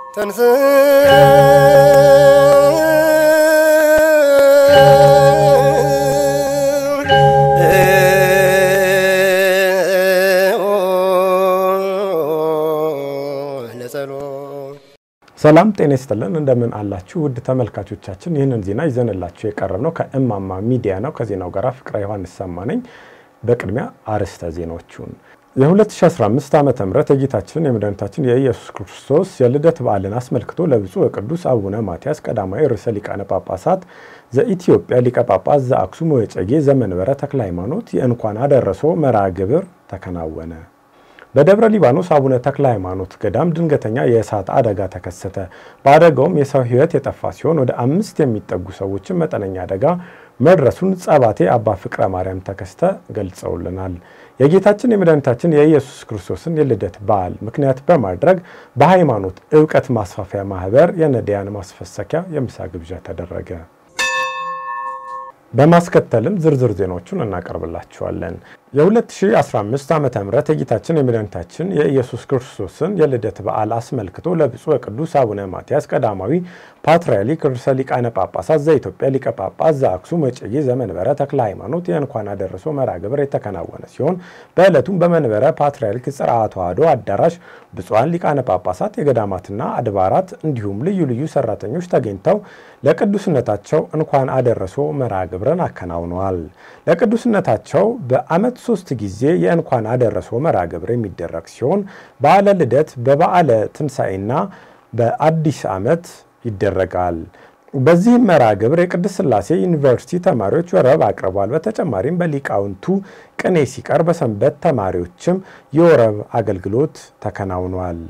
ተንስ ሰላም ጤና ይስጥልን። እንደምን አላችሁ ውድ ተመልካቾቻችን? ይህንን ዜና ይዘንላችሁ የቀረብ ነው ከእማማ ሚዲያ ነው። ከዜናው ጋር ፍቅረ ዮሐንስ ሰማ ነኝ። በቅድሚያ አርዕስተ ዜናዎቹን የ2015 ዓ ም የጌታችን የመድኃኒታችን የኢየሱስ ክርስቶስ የልደት በዓልን አስመልክቶ ለብፁዕ ወቅዱስ አቡነ ማትያስ ቀዳማዊ ርዕሰ ሊቃነ ጳጳሳት ዘኢትዮጵያ ሊቀ ጳጳስ ዘአክሱም ወዕጨጌ ዘመንበረ ተክለ ሃይማኖት የእንኳን አደረሶ መርሃ ግብር ተከናወነ። በደብረ ሊባኖስ አቡነ ተክለ ሃይማኖት ገዳም ድንገተኛ የእሳት አደጋ ተከሰተ። በአደጋውም የሰው ሕይወት የጠፋ ሲሆን ወደ አምስት የሚጠጉ ሰዎችን መጠነኛ አደጋ መድረሱን ጸባቴ አባ ፍቅረ ማርያም ተከስተ ገልጸውልናል። የጌታችን የመድኃኒታችን የኢየሱስ ክርስቶስን የልደት በዓል ምክንያት በማድረግ በሃይማኖት እውቀት ማስፋፊያ ማህበር የነዳያን ማስፈሰኪያ የምሳ ግብዣ ተደረገ። በማስከተልም ዝርዝር ዜናዎቹን እናቀርብላችኋለን። የ2015 ዓ ም የጌታችን የመድኃኒታችን የኢየሱስ ክርስቶስን የልደት በዓል አስመልክቶ ለብፁዕ ቅዱስ አቡነ ማትያስ ቀዳማዊ ፓትርያርክ ርዕሰ ሊቃነ ጳጳሳት ዘኢትዮጵያ ሊቀ ጳጳስ ዘአክሱም ወዕጨጌ ዘመንበረ ተክለ ሃይማኖት የእንኳን አደረሶ መርሃ ግብር የተከናወነ ሲሆን በዕለቱም በመንበረ ፓትርያርክ ጽርሐ ተዋሕዶ አዳራሽ ብፁዓን ሊቃነ ጳጳሳት፣ የገዳማትና አድባራት እንዲሁም ልዩ ልዩ ሰራተኞች ተገኝተው ለቅዱስነታቸው እንኳን አደረሶ መርሃ ግብርን አከናውነዋል። ለቅዱስነታቸው በዓመት ሶስት ጊዜ የእንኳን አደረሶ መርሃ ግብር የሚደረግ ሲሆን በዓለ ልደት፣ በበዓለ ትንሣኤና በአዲስ ዓመት ይደረጋል። በዚህም መርሃ ግብር የቅድስት ሥላሴ ዩኒቨርሲቲ ተማሪዎች ወረብ አቅርቧል። በተጨማሪም በሊቃውንቱ ቅኔ ሲቀር በሰንበት ተማሪዎችም የወረብ አገልግሎት ተከናውኗል።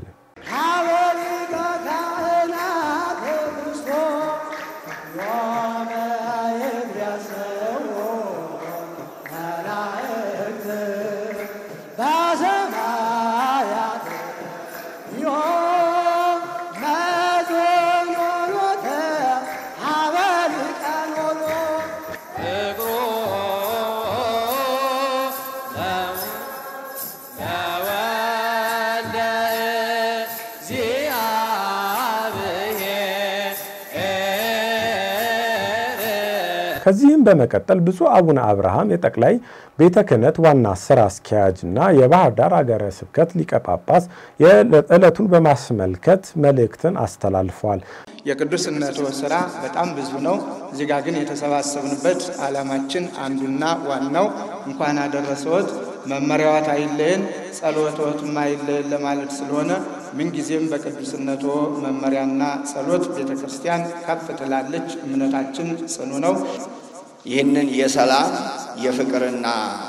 ከዚህም በመቀጠል ብፁዕ አቡነ አብርሃም የጠቅላይ ቤተ ክህነት ዋና ስራ አስኪያጅ እና የባህር ዳር ሀገረ ስብከት ሊቀ ጳጳስ ዕለቱን በማስመልከት መልእክትን አስተላልፏል። የቅዱስነቱ ስራ በጣም ብዙ ነው። እዚህ ጋር ግን የተሰባሰብንበት ዓላማችን አንዱና ዋናው እንኳን አደረሰዎት መመሪያዎት አይለየን፣ ጸሎቶትም አይለየን ለማለት ስለሆነ ምንጊዜም በቅዱስነቶ መመሪያና ጸሎት ቤተ ክርስቲያን ከፍ ትላለች። እምነታችን ጽኑ ነው። ይህንን የሰላም የፍቅርና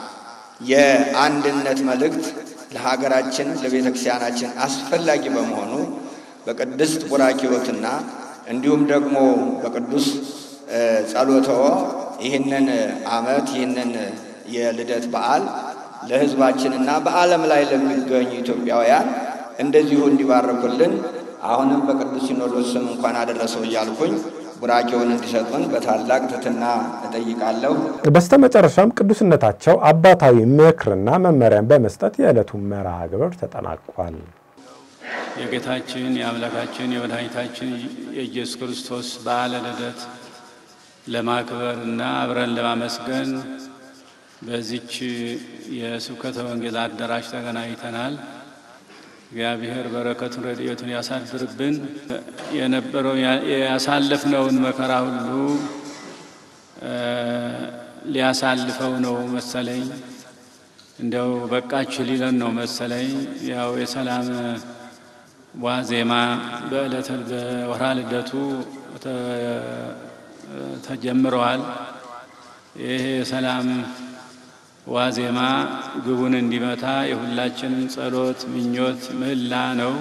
የአንድነት መልእክት ለሀገራችን ለቤተ ክርስቲያናችን አስፈላጊ በመሆኑ በቅድስት ቡራኪዎትና እንዲሁም ደግሞ በቅዱስ ጸሎተዎ ይህንን ዓመት ይህንን የልደት በዓል ለሕዝባችንና በዓለም ላይ ለሚገኙ ኢትዮጵያውያን እንደዚሁ እንዲባርኩልን አሁንም በቅዱስ ሲኖዶስ ስም እንኳን አደረሰው እያልኩኝ ቡራኬውን እንዲሰጡን በታላቅ ትሕትና እጠይቃለሁ። በስተመጨረሻም ቅዱስነታቸው አባታዊ ምክርና መመሪያን በመስጠት የዕለቱ መርሃ ግብር ተጠናቋል። የጌታችን የአምላካችን የመድኃኒታችን የኢየሱስ ክርስቶስ በዓለ ልደት ለማክበር እና አብረን ለማመስገን በዚች የስብከተ ወንጌል አዳራሽ ተገናኝተናል። እግዚአብሔር በረከቱን ረድኤቱን ያሳድርብን። የነበረው ያሳለፍነውን መከራ ሁሉ ሊያሳልፈው ነው መሰለኝ። እንደው በቃችሁ ሊለን ነው መሰለኝ። ያው የሰላም ዋዜማ በዕለተ በወርሃ ልደቱ ተጀምረዋል። ይሄ የሰላም ዋዜማ ግቡን እንዲመታ የሁላችንም ጸሎት፣ ምኞት፣ ምህላ ነው።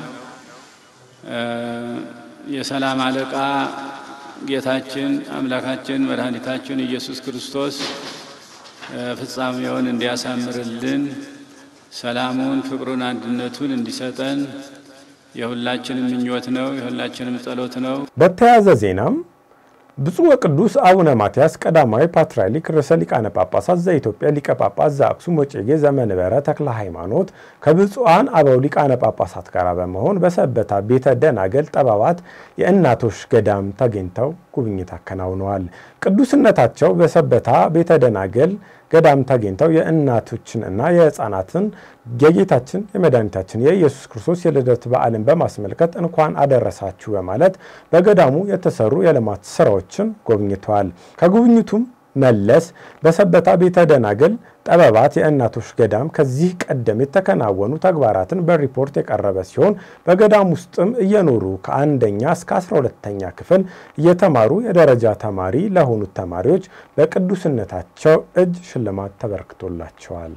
የሰላም አለቃ ጌታችን አምላካችን መድኃኒታችን ኢየሱስ ክርስቶስ ፍጻሜውን እንዲያሳምርልን ሰላሙን፣ ፍቅሩን፣ አንድነቱን እንዲሰጠን የሁላችንም ምኞት ነው። የሁላችንም ጸሎት ነው። በተያያዘ ዜናም ብፁዕ ወቅዱስ አቡነ ማትያስ ቀዳማዊ ፓትርያርክ ርዕሰ ሊቃነ ጳጳሳት ዘኢትዮጵያ ሊቀ ጳጳስ ዘአክሱም ወዕጨጌ ዘመንበረ ተክለ ሃይማኖት ከብፁዓን አበው ሊቃነ ጳጳሳት ጋር በመሆን በሰበታ ቤተ ደናገል ጠበባት የእናቶች ገዳም ተገኝተው ጉብኝት አከናውነዋል። ቅዱስነታቸው በሰበታ ቤተ ደናገል ገዳም ተገኝተው የእናቶችን እና የሕፃናትን የጌታችን የመድኃኒታችን የኢየሱስ ክርስቶስ የልደት በዓልን በማስመልከት እንኳን አደረሳችሁ በማለት በገዳሙ የተሰሩ የልማት ስራዎችን ጎብኝተዋል። ከጉብኝቱም መለስ በሰበታ ቤተ ደናግል ጠበባት የእናቶች ገዳም ከዚህ ቀደም የተከናወኑ ተግባራትን በሪፖርት የቀረበ ሲሆን በገዳም ውስጥም እየኖሩ ከአንደኛ እስከ አስራ ሁለተኛ ክፍል እየተማሩ የደረጃ ተማሪ ለሆኑት ተማሪዎች በቅዱስነታቸው እጅ ሽልማት ተበርክቶላቸዋል።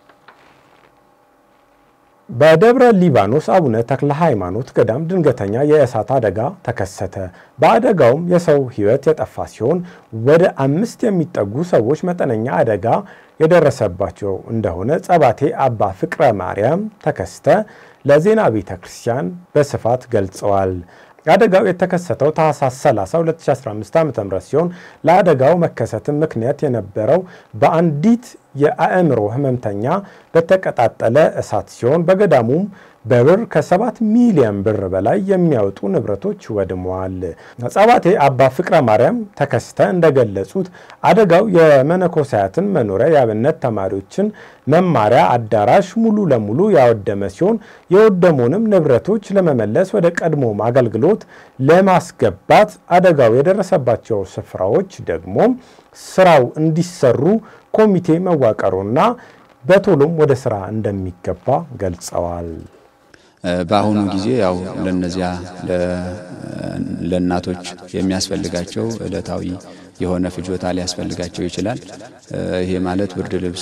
በደብረ ሊባኖስ አቡነ ተክለ ሃይማኖት ገዳም ድንገተኛ የእሳት አደጋ ተከሰተ። በአደጋውም የሰው ሕይወት የጠፋ ሲሆን ወደ አምስት የሚጠጉ ሰዎች መጠነኛ አደጋ የደረሰባቸው እንደሆነ ጸባቴ አባ ፍቅረ ማርያም ተከስተ ለዜና ቤተ ክርስቲያን በስፋት ገልጸዋል። አደጋው የተከሰተው ታህሳስ 30 2015 ዓ.ም ሲሆን ለአደጋው መከሰትም ምክንያት የነበረው በአንዲት የአእምሮ ህመምተኛ በተቀጣጠለ እሳት ሲሆን በገዳሙም በብር ከሰባት ሚሊዮን ብር በላይ የሚያወጡ ንብረቶች ወድመዋል። ጸባቴ አባ ፍቅረ ማርያም ተከስተ እንደገለጹት አደጋው የመነኮሳያትን መኖሪያ የአብነት ተማሪዎችን መማሪያ አዳራሽ ሙሉ ለሙሉ ያወደመ ሲሆን የወደሙንም ንብረቶች ለመመለስ ወደ ቀድሞም አገልግሎት ለማስገባት አደጋው የደረሰባቸው ስፍራዎች ደግሞ ስራው እንዲሰሩ ኮሚቴ መዋቀሩና በቶሎም ወደ ስራ እንደሚገባ ገልጸዋል። በአሁኑ ጊዜ ያው ለነዚያ ለእናቶች የሚያስፈልጋቸው ዕለታዊ የሆነ ፍጆታ ሊያስፈልጋቸው ይችላል። ይሄ ማለት ብርድ ልብስ፣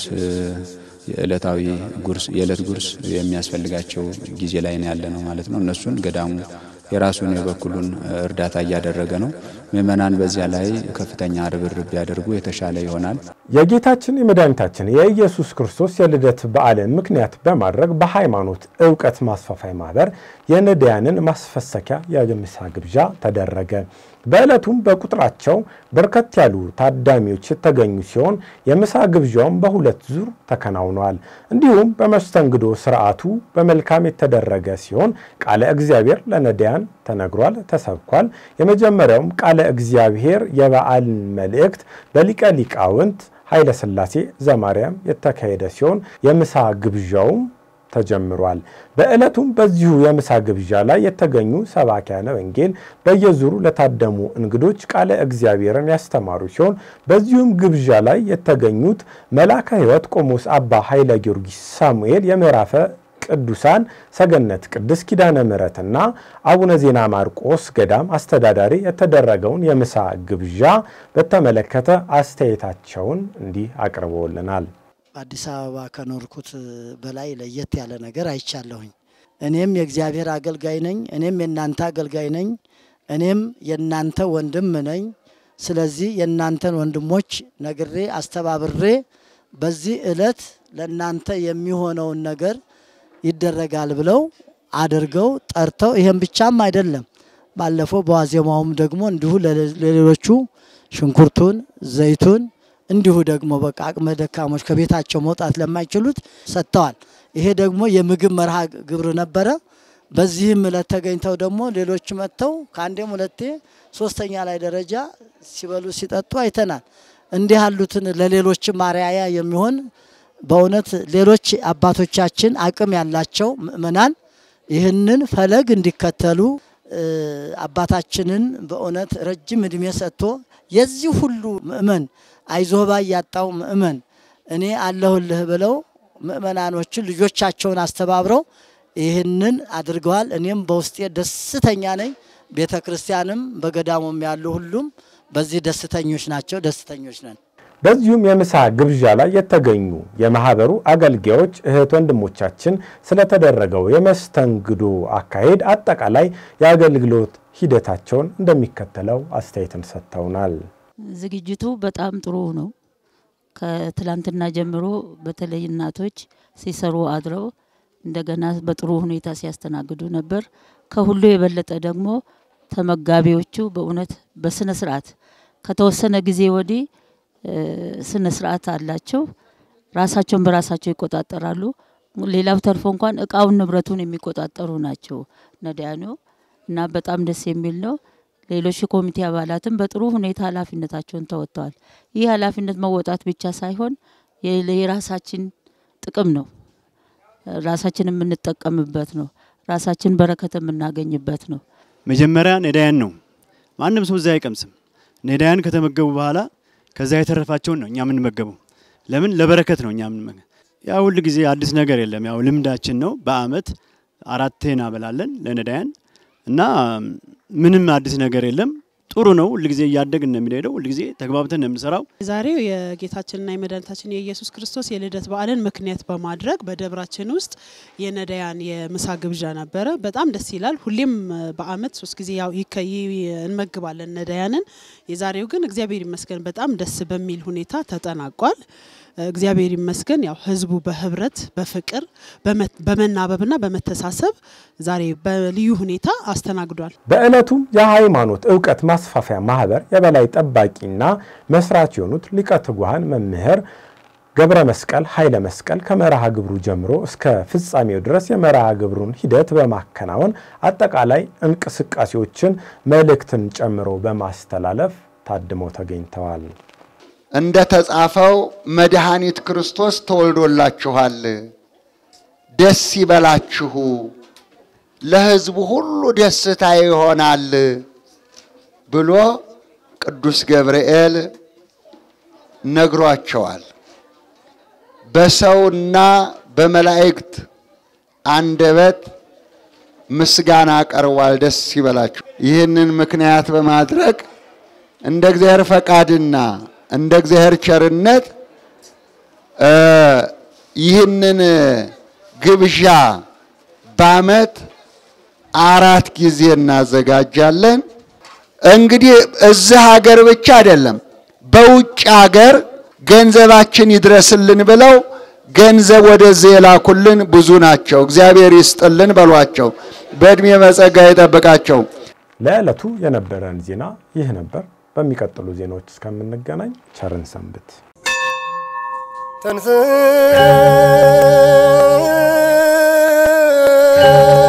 የዕለታዊ ጉርስ፣ የዕለት ጉርስ የሚያስፈልጋቸው ጊዜ ላይ ነው ያለ ነው ማለት ነው። እነሱን ገዳሙ የራሱን የበኩሉን እርዳታ እያደረገ ነው። ምእመናን በዚያ ላይ ከፍተኛ ርብርብ ቢያደርጉ የተሻለ ይሆናል። የጌታችን የመድኃኒታችን የኢየሱስ ክርስቶስ የልደት በዓልን ምክንያት በማድረግ በሃይማኖት እውቀት ማስፋፋይ ማህበር የነዳያንን ማስፈሰኪያ የምሳ ግብዣ ተደረገ። በዕለቱም በቁጥራቸው በርከት ያሉ ታዳሚዎች የተገኙ ሲሆን የምሳ ግብዣውም በሁለት ዙር ተከናውኗል። እንዲሁም በመስተንግዶ ስርዓቱ በመልካም የተደረገ ሲሆን ቃለ እግዚአብሔር ለነዳያን ተነግሯል፣ ተሰብኳል። የመጀመሪያውም ቃለ እግዚአብሔር የበዓል መልእክት በሊቀ ሊቃውንት ኃይለ ሥላሴ ዘማርያም የተካሄደ ሲሆን የምሳ ግብዣውም ተጀምሯል። በዕለቱም በዚሁ የምሳ ግብዣ ላይ የተገኙ ሰባኪያነ ወንጌል በየዙሩ ለታደሙ እንግዶች ቃለ እግዚአብሔርን ያስተማሩ ሲሆን በዚሁም ግብዣ ላይ የተገኙት መልአከ ሕይወት ቆሞስ አባ ኃይለ ጊዮርጊስ ሳሙኤል የምዕራፈ ቅዱሳን ሰገነት ቅድስት ኪዳነ ምሕረትና አቡነ ዜና ማርቆስ ገዳም አስተዳዳሪ የተደረገውን የምሳ ግብዣ በተመለከተ አስተያየታቸውን እንዲህ አቅርበውልናል። በአዲስ አበባ ከኖርኩት በላይ ለየት ያለ ነገር አይቻለሁኝ። እኔም የእግዚአብሔር አገልጋይ ነኝ። እኔም የእናንተ አገልጋይ ነኝ። እኔም የእናንተ ወንድም ነኝ። ስለዚህ የእናንተን ወንድሞች ነግሬ አስተባብሬ በዚህ ዕለት ለእናንተ የሚሆነውን ነገር ይደረጋል ብለው አድርገው ጠርተው፣ ይሄም ብቻም አይደለም። ባለፈው በዋዜማውም ደግሞ እንዲሁ ለሌሎቹ ሽንኩርቱን፣ ዘይቱን እንዲሁ ደግሞ በቃ አቅመ ደካሞች ከቤታቸው መውጣት ለማይችሉት ሰጥተዋል። ይሄ ደግሞ የምግብ መርሃ ግብር ነበረ። በዚህም ዕለት ተገኝተው ደግሞ ሌሎች መጥተው ከአንዴም ሁለቴ ሶስተኛ ላይ ደረጃ ሲበሉ ሲጠጡ አይተናል። እንዲህ ያሉትን ለሌሎችም አርአያ የሚሆን በእውነት ሌሎች አባቶቻችን አቅም ያላቸው ምእመናን ይህንን ፈለግ እንዲከተሉ አባታችንን በእውነት ረጅም እድሜ ሰጥቶ የዚህ ሁሉ ምእመን አይዞህ ባይ ያጣው ምእመን እኔ አለሁልህ ብለው ምእመናኖችን ልጆቻቸውን አስተባብረው ይህንን አድርገዋል። እኔም በውስጤ ደስተኛ ነኝ። ቤተ ክርስቲያንም በገዳሙም ያሉ ሁሉም በዚህ ደስተኞች ናቸው። ደስተኞች ነን። በዚሁም የምሳ ግብዣ ላይ የተገኙ የማህበሩ አገልጋዮች እህት ወንድሞቻችን ስለተደረገው የመስተንግዶ አካሄድ አጠቃላይ የአገልግሎት ሂደታቸውን እንደሚከተለው አስተያየትን ሰጥተውናል። ዝግጅቱ በጣም ጥሩ ነው። ከትላንትና ጀምሮ በተለይ እናቶች ሲሰሩ አድረው እንደገና በጥሩ ሁኔታ ሲያስተናግዱ ነበር። ከሁሉ የበለጠ ደግሞ ተመጋቢዎቹ በእውነት በስነ ስርዓት ከተወሰነ ጊዜ ወዲህ ስነ ስርዓት አላቸው። ራሳቸውን በራሳቸው ይቆጣጠራሉ። ሌላው ተርፎ እንኳን እቃውን ንብረቱን የሚቆጣጠሩ ናቸው ነዳያኑ እና በጣም ደስ የሚል ነው። ሌሎች የኮሚቴ አባላትም በጥሩ ሁኔታ ኃላፊነታቸውን ተወጥተዋል። ይህ ኃላፊነት መወጣት ብቻ ሳይሆን የራሳችን ጥቅም ነው። ራሳችን የምንጠቀምበት ነው። ራሳችን በረከት የምናገኝበት ነው። መጀመሪያ ነዳያን ነው። ማንም ሰው እዛ አይቀምስም። ነዳያን ከተመገቡ በኋላ ከዛ የተረፋቸውን ነው እኛ የምንመገበው። ለምን ለበረከት ነው እኛ የምንመገበው። ያ ሁል ጊዜ አዲስ ነገር የለም። ያው ልምዳችን ነው። በአመት አራቴ እናበላለን ለነዳያን እና ምንም አዲስ ነገር የለም። ጥሩ ነው። ሁልጊዜ እያደግን ነው የሚሄደው። ሁልጊዜ ተግባብተን ነው የምንሰራው። ዛሬው የጌታችንና የመድኃኒታችን የኢየሱስ ክርስቶስ የልደት በዓልን ምክንያት በማድረግ በደብራችን ውስጥ የነዳያን የምሳ ግብዣ ነበረ። በጣም ደስ ይላል። ሁሌም በአመት ሶስት ጊዜ ያው እንመግባለን ነዳያንን። የዛሬው ግን እግዚአብሔር ይመስገን በጣም ደስ በሚል ሁኔታ ተጠናቋል። እግዚአብሔር ይመስገን ያው ህዝቡ በህብረት በፍቅር በመናበብና በመተሳሰብ ዛሬ በልዩ ሁኔታ አስተናግዷል። በዕለቱም የሃይማኖት እውቀት ማስፋፊያ ማህበር የበላይ ጠባቂና መስራች የሆኑት ሊቀ ትጉሃን መምህር ገብረ መስቀል ኃይለ መስቀል ከመርሃ ግብሩ ጀምሮ እስከ ፍጻሜው ድረስ የመርሃ ግብሩን ሂደት በማከናወን አጠቃላይ እንቅስቃሴዎችን መልእክትን ጨምሮ በማስተላለፍ ታድመው ተገኝተዋል። እንደ ተጻፈው መድኃኒት ክርስቶስ ተወልዶላችኋል፣ ደስ ይበላችሁ፣ ለሕዝቡ ሁሉ ደስታ ይሆናል ብሎ ቅዱስ ገብርኤል ነግሯቸዋል። በሰውና በመላእክት አንደበት ምስጋና ቀርቧል። ደስ ይበላችሁ። ይህንን ምክንያት በማድረግ እንደ እግዚአብሔር ፈቃድና እንደ እግዚአብሔር ቸርነት ይህንን ግብዣ በዓመት አራት ጊዜ እናዘጋጃለን። እንግዲህ እዚህ ሀገር ብቻ አይደለም፣ በውጭ ሀገር ገንዘባችን ይድረስልን ብለው ገንዘብ ወደዚህ የላኩልን ብዙ ናቸው። እግዚአብሔር ይስጥልን በሏቸው፣ በዕድሜ በጸጋ ይጠብቃቸው። ለዕለቱ የነበረን ዜና ይህ ነበር። በሚቀጥሉ ዜናዎች እስከምንገናኝ ቸርን ሰንብት። ተንስ